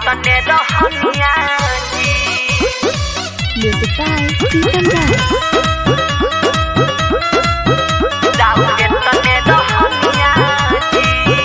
तने रहनिया जी Music by Pritam Das. राउरे तने रहनिया जी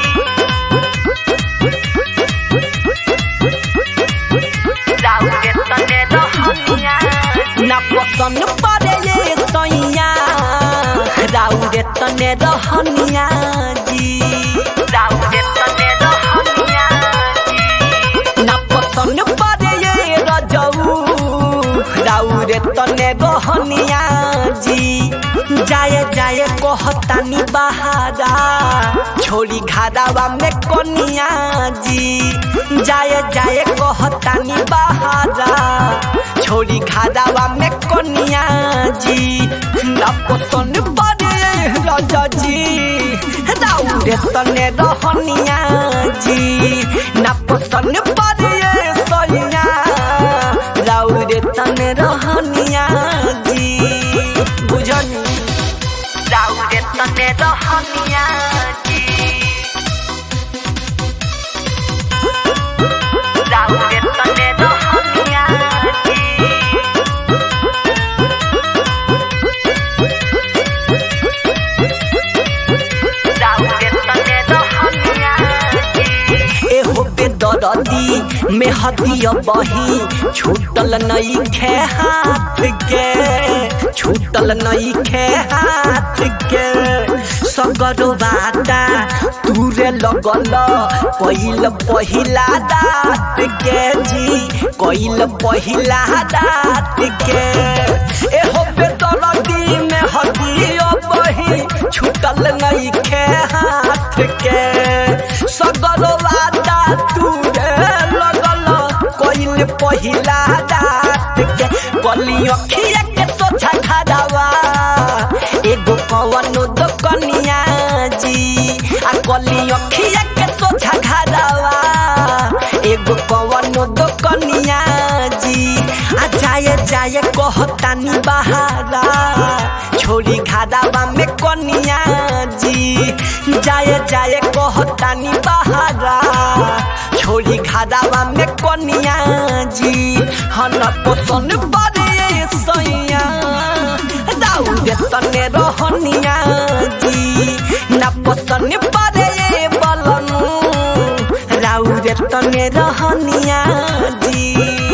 राउरे तने रहनिया ना पसंद पड़े ये सैया राउरे तने रहनिया जी राउरे तने रहनिया जी ना पसंद पड़े ये रजऊ राउरे तने रहनिया जी जाए जाए कहतानी बहारा छोड़ी घारावा में कनिया जी जाए जाए कहतानी बहारा छोड़ी घारावा में कनिया जी ना पसंद पड़े राजा जी राउरे तने रहनिया जी ना पसंद पड़े सैया राउरे तने रहनिया जी बुझनी राउरे तने रहनिया जी राउरे तने रहनिया जी राउरे तने रहनिया जी एहो बेदरदी में हदिया बही छूटल नई खे हाथ के छूटल नई खे हाथ के सगरो बाटा तूरे लगल पहिल पहिला दात के जी कइल पहिला दात के एहो बेदरदी में हदिया बही छूटल नई खे हाथ के सगरो वादा तूरे लगल कइल पहिला दात के कली अखिया के सोझा खड़ावा एगो कवनो दोकनिया जी आ कली अखिया के सोझा खड़ावा एगो कवनो दोकनिया जी आ जाए जाए कहतानी बहारा छोड़ी घारावा में कनिया जी जाए जाए कहतानी बहारा छोड़ी घारावा में कनिया जी हन पसंद बड़े सैया राउरे तने रहनिया जी ना पसंद बड़े बलनु राउरे तने रहनिया जी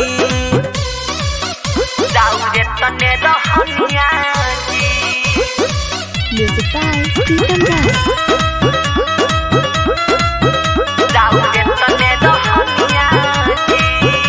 राउरे तने रहनिया जी Music by Pritam Das. राउरे तने रहनिया जी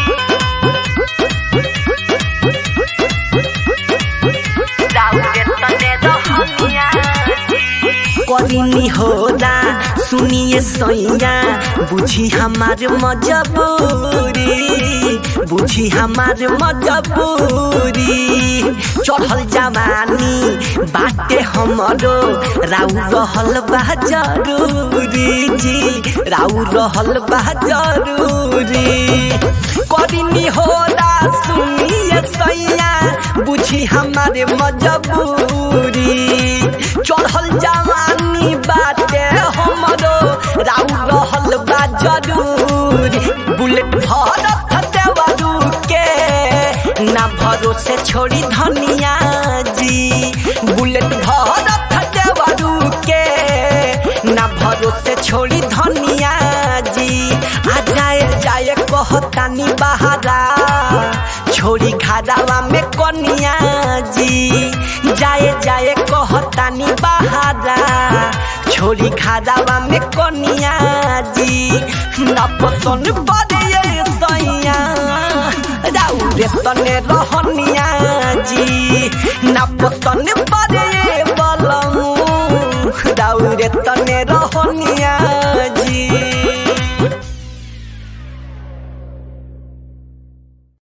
राउरे तने रहनिया जी करिनी होला सुनिए सैया बुझी हमार मजबूरी बुझी हमार मजबूरी चढ़ल जवानी बाटे हमरो राउ रहल बा जरूरी जी राउ रहल बा जरूरी करिनी होला सुनिए सैया बुझी हमारे मजबूरी चढ़ल जवानी बाटे हमरो राउ रहल बा जरूरी बुलेट भरत देवरू के ना भरोसे छोड़ी धनिया जी बुलेट भरत देवरू के ना भरोसे छोड़ी धनिया जी आ जाए जाए कहतानी बहारा छोड़ी घारावा में कनिया जी जाए जाए कहतानी बहारा छोड़ी घारावा में कनिया जी ना पसंद पड़े सैया राउरे तने रहनिया जी ना पसंद पड़े बलमू राउरे तने रहनिया